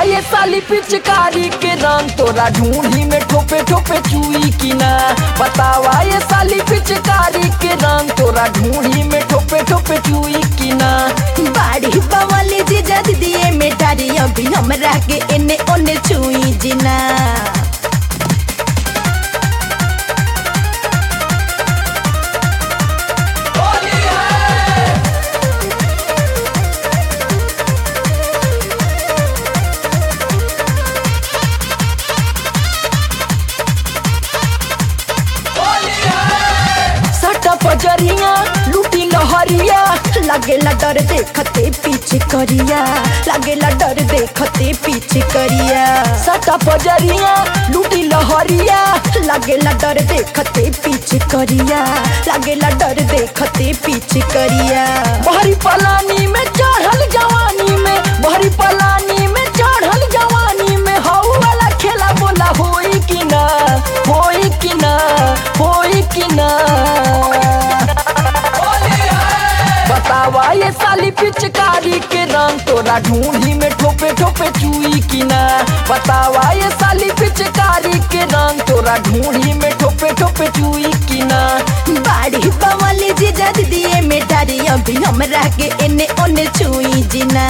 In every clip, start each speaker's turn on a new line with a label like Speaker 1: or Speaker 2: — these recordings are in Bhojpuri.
Speaker 1: ये साली पिचकारी के रंग तोरा ढूंढी में ठोपे ठोपे चुई की ना बतावा ये साली पिचकारी के रंग तोरा ढूंढी में ठोपे ठोपे चुई की ना
Speaker 2: बाड़ी बवाली जी जद दिए मेटारी अभी हमरा के एने ओने छुई जिना
Speaker 1: सटा पजरिया लूटी लहरिया
Speaker 2: लगेला डर देखते पीछे करिया लगेला डर देखते पीछे करिया
Speaker 1: सटा पजरिया लूटी लहरिया
Speaker 2: लगेला डर देखते पीछे करिया लगेला डर देखते पीछे करिया
Speaker 1: बहरी पलानी में चढ़ल जवानी में बहरी पलानी में चढ़ल जवानी में हऊ वाला खेला बोला होई कि ना होई कि ना होई कि ना बतावा ये साली पिचकारी के रंग तोरा ढूंढी में ठोपे ठोपे चुई की ना बतावा ये साली पिचकारी के रंग तोरा ढूंढी में ठोपे ठोपे चुई की ना
Speaker 2: बाड़ी बवाली जी जद दिए मेटारी अभी हमरा के एने ओने छुई जिना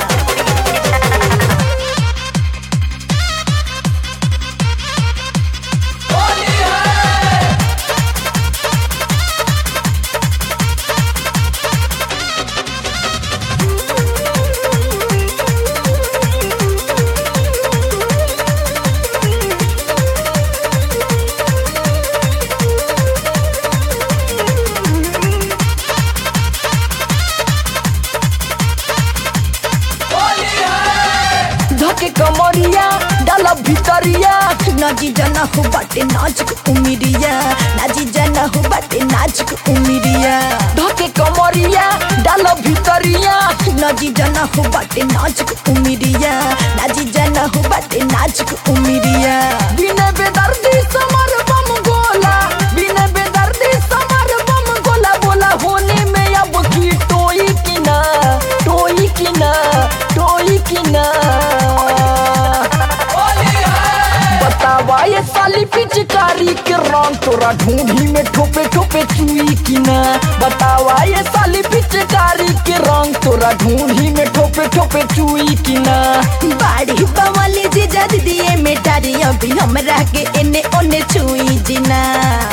Speaker 1: धके कमरिया डाला भितरिया
Speaker 2: नाजी जना हो बाटे नाजुक उमिरिया नाजी जना हो बाटे नाजुक उमिरिया
Speaker 1: धके कमरिया डाला भितरिया
Speaker 2: नाजी जना हो बाटे नाजुक उमिरिया नाजी जना हो बाटे नाजुक उमिरिया
Speaker 1: बिना बेदर्दी समर बम गोला बिना बेदर्दी समर बम गोला बोला होने में अब की टोई की ना टोई की ना टोई की ना बतावा ये साली पिचकारी के रंग तोरा ढूंढी में ठोपे ठोपे चुई की ना बतावा ये साली पिचकारी के रंग तोरा ढूंढी में ठोपे ठोपे चुई की ना
Speaker 2: बाड़ी बवाली जी जद दिए मेटारी अभी हमरा के एने ओने छुई जिना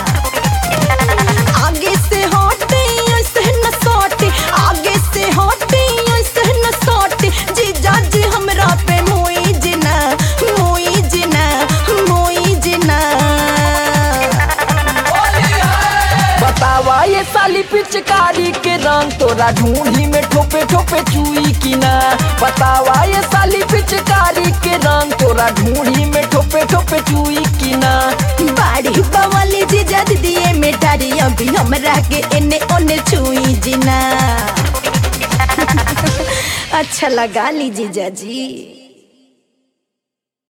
Speaker 2: आगे से हटे ऐसे न सटे आगे से हटे ऐसे न सटे जीजा जी हमरा पे मोई जिना मोई जिना मोई जिना
Speaker 1: बतावा ये साली पिचकारी के रंग तोरा ढूंढी में ठोपे ठोपे चुई की ना बतावा ये साली पिचकारी के रंग तोरा ढूंढी में ठोपे ठोपे चुई की ना
Speaker 2: बाड़ी बवाली जी जद दिए मेटारी अभी हमरा के एने ओने छुई जिना अच्छा लगा ली जीजा जी